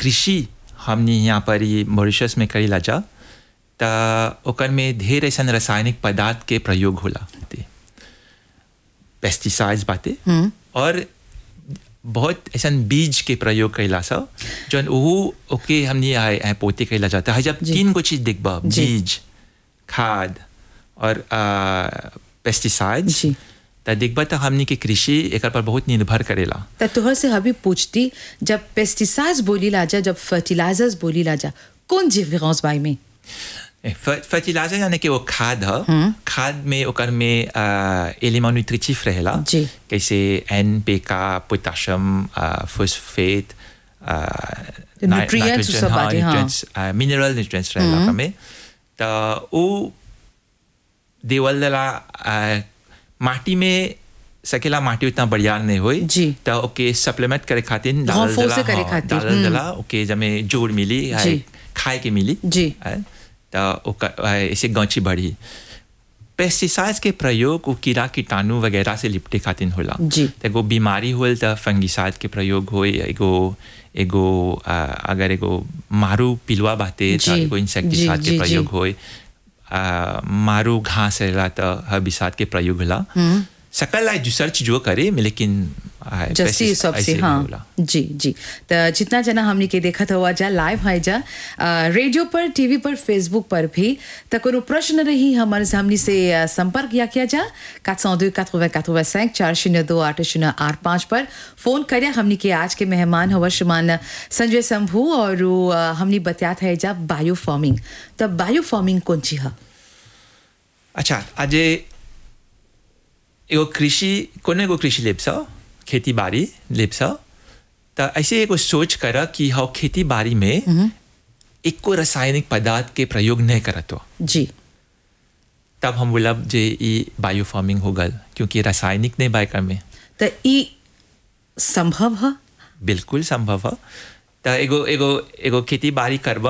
कृषि हमने यहाँ पर ही मॉरिशस में करी जा त ओकर में ढेर ऐसा रासायनिक पदार्थ के प्रयोग होला ते पेस्टिसाइड्स बाते और बहुत ऐसा बीज के प्रयोग कैला सा जौन वो ओके हमने आए आए पोते कैला जाता है जब तीन गो चीज देखबा जी। बीज खाद और पेस्टिसाइड्स जी। त देखबा त हमनी के कृषि एकर पर बहुत निर्भर करेला त तोहर से हबी पूछती जब पेस्टिसाइड्स बोली लाजा जब फर्टिलाइजर्स बोली लाजा कौन डिफरेंस बाई में फर्टिलाइजर यानी कि वो खाद है खाद में ओकर में एलिमेंट न्यूट्रिटिव रहेला जी। कैसे एन पे का पोटाशियम फॉस्फेट nutrients सब बाटे, हाँ। मिनरल न्यूट्रिएंट्स रहेला ओकर में त वो देवल दला आ, माटी में सकेला माटी उतना बढ़िया नहीं होई जी। त ओके सप्लीमेंट करे खातिर डालल Renforcer दला करे हाँ, खातिर, डालल दला ओके जमे जोड़ मिली जी। है, खाए के मिली जी। है, त ओकर है, ऐसे गौची बढ़ी पेस्टिसाइड्स के प्रयोग वो कीड़ा कीटाणु वगैरह से लिपटे खातिर होला जी। त एगो बीमारी होल त फंगिसाइड के प्रयोग होई एगो एगो आ, अगर एगो मारू पिलुआ बाते त जी, एगो इंसेक्टिसाइड जी, के जी, प्रयोग जी। होई आ, मारू घास रहेला त हर्बिसाइड के प्रयोग होला सकल लाई दूसर चीजों करे लेकिन आ, जस्ती pesticide सबसे ऐसे हाँ होला। जी जी तो जितना जना हमने के देखा हुआ जा लाइव है जा अ, रेडियो पर टीवी पर फेसबुक पर भी तो कोनो प्रश्न रही हमारे सामने से अ, संपर्क या किया जा 402 80 85 चार शून्य दो आठ शून्य आठ पाँच पर फोन करिया हमने के आज के मेहमान हवा श्रीमान संजय शंभू और वो, अ, हमने बताया था जा बायो फार्मिंग तो बायो फार्मिंग कौन ची है अच्छा आज एगो कृषि कोनो एगो कृषि लेप्स खेती बाड़ी लेप्स त ऐसे एगो सोच कर कि हाँ खेती बाड़ी में एको रासायनिक पदार्थ के प्रयोग नहीं करत हो जी तब हम बोलब जे ई बायो फार्मिंग हो गल क्योंकि रासायनिक नहीं बाय कर में तो ई संभव है बिल्कुल संभव है त एगो एगो एगो खेती बाड़ी करब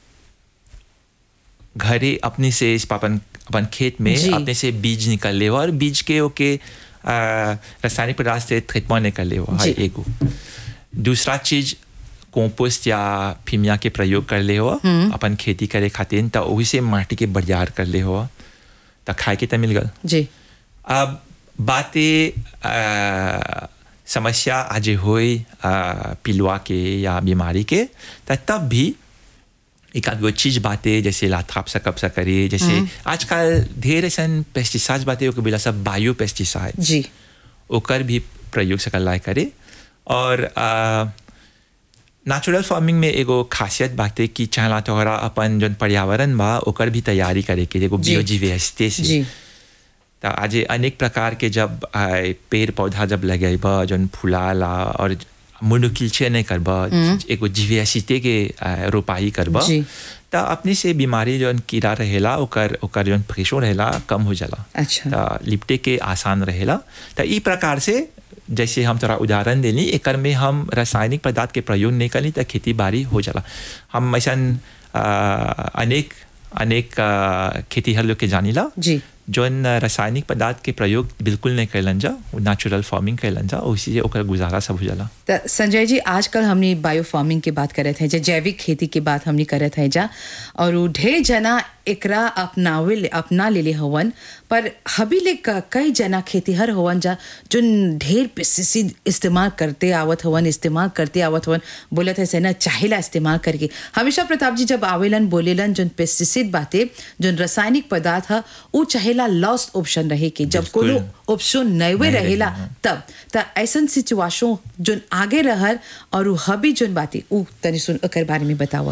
घरे अपने से इस अपन अपन खेत में जी। अपने से बीज निकल ले और बीज के ओके आ, रासायनिक पदार्थ से ट्रीटमेंट निकल ले जी। एगो दूसरा चीज कंपोस्ट या फिमिया के प्रयोग कर ले हो अपन खेती करे खातिर त वही से माटी के बरियार कर ले हो त खाए के त मिल गल जी अब बातें आ, समस्या आज होई आ, पिलुआ के या बीमारी के त तब भी एक आध गो चीज बातें जैसे लाथाप सा कब सा करे जैसे आजकल ढेर ऐसा पेस्टिसाइड बातें ओके बोला सब बायो पेस्टिसाइड जी ओकर भी प्रयोग सकल लाए करे और नेचुरल फार्मिंग में एगो खासियत बाटे कि चाहला तोहरा अपन जौन पर्यावरण बा ओकर भी तैयारी करे के एगो जी। बियोजीवेस्टे से जी तो आज अनेक प्रकार के जब आए, पेड़ पौधा जब लगेबा जौन फुलाला और मोनोकिल्चे नहीं करबा एगो जीवियासिते के आ, रोपाई करबा जी। तो अपने से बीमारी जौन कीड़ा रहेला ओकर ओकर जौन प्रेशर रहेला कम हो जाला अच्छा। तो लिपटे के आसान रहेला तो ई प्रकार से जैसे हम तोरा उदाहरण देनी एकर में हम रासायनिक पदार्थ के प्रयोग नहीं करी तो खेती बाड़ी हो जाला हम ऐसा अनेक अनेक आ, खेतीहर लोग के जानीला जी जौन रासायनिक पदार्थ के प्रयोग बिल्कुल नहीं कैलन जा नेचुरल फार्मिंग कैलन जा उसी से ओकर गुजारा सब हो जाला तो संजय जी आजकल हमने बायो फार्मिंग की बात करे थे जा जैविक खेती की बात हमने करे थे जा और उ ढेर जना एकरा अपनावे ले अपना ले ले हवन पर हबी ले क- कई जना खेतीहर हवन जा जो ढेर पेस्टिसाइड इस्तेमाल करते आवत हवन इस्तेमाल करते आवत हवन बोलत है से ना चाहेला इस्तेमाल करके हमेशा प्रताप जी जब आवेलन बोलेलन जो पेस्टिसाइड बाते जो रासायनिक पदार्थ है वो चाहेला लॉस्ट ऑप्शन रहे के जब बिल्कुल। कोनो ऑप्शन नहीं नहीं रहेला रही, हाँ। तब त ऐसन सिचुएशन जोन आगे रहल और उ हबी जोन बाती उ तनी सुन ओकर बारे में बतावा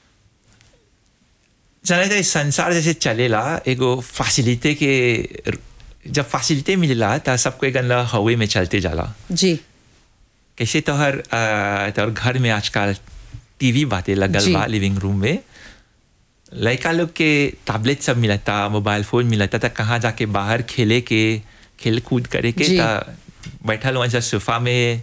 जाने तो संसार जैसे चलेला एगो फैसिलिटी के जब फैसिलिटी मिलेला तो सबको एक हवे में चलते जाला जी कैसे तोहर आ, तोहर घर में आजकल टीवी बातें लगल जी। बा लिविंग रूम में लड़का लोग के टैबलेट सब मिलता मोबाइल फोन मिलता था कहाँ जाके बाहर खेले के खेल कूद करे के जी। ता बैठल वहाँ सोफा में